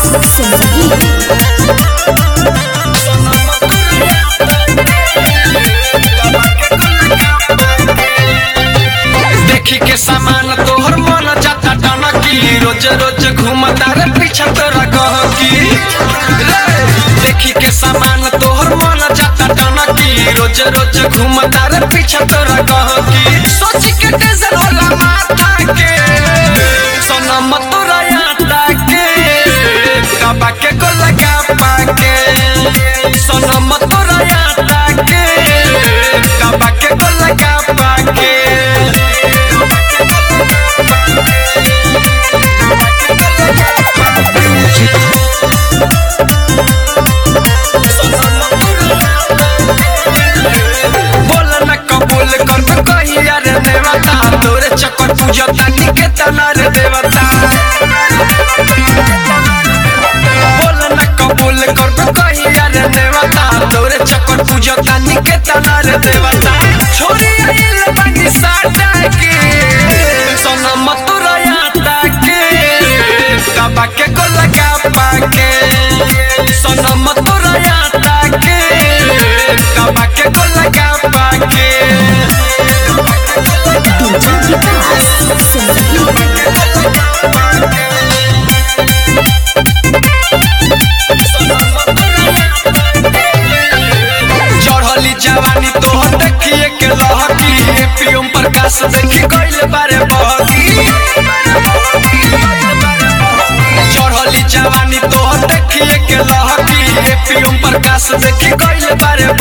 संगीत देखी के सामान तोहर मन जाता टनकी रोज रोज घूमता रे पीछा तोरा गहकी रे देखी के सामान तोहर मन जाता टनकी रोज रोज घूमता रे पीछा तोरा गहकी सोच के टेंशन होला माथा के सनम तोरा यादा के कबा के को लगा पाके सनम तोरा यादा के कबा के को लगा पाके बोल न कबूल कर तो कहिया रे देवता तोरे चक्कर पूजता निकेतन रे देवता बोल न कबूल कर तो कहिया रे देवता तोरे चक्कर पूजता निकेतन रे देवता छोरी आइल बानी साटा के सनम तोरा यादा के कबा के को लगा पाके सनम तोरा यादा के कबा के को लगा पाके डीजे विकास संगीत चढ़ली जवानी तोहर देखिए के लहकी एपीएम प्रकाश देखी गइल बारे बहकी चढ़ली जवानी तोहर देखिए के लहकी एपीएम प्रकाश देखी गइल बारे